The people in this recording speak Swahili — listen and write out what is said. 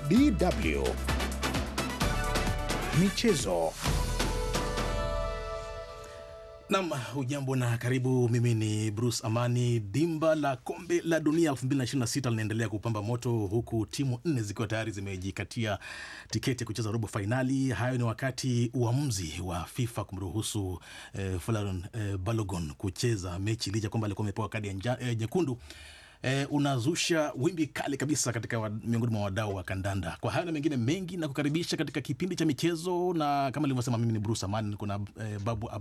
DW Michezo. Nam, hujambo na karibu. Mimi ni Bruce Amani. Dimba la kombe la dunia 2026 linaendelea kupamba moto huku timu nne zikiwa tayari zimejikatia tiketi ya kucheza robo fainali. Hayo ni wakati uamuzi wa FIFA kumruhusu eh, Folarin eh, Balogun kucheza mechi licha kwamba alikuwa amepewa kadi ya nja- eh, nyekundu eh, unazusha wimbi kali kabisa katika wa, miongoni mwa wadau wa kandanda. Kwa hayo na mengine mengi, na kukaribisha katika kipindi cha michezo, na kama nilivyosema, mimi ni Bruce Amani, kuna eh, Babu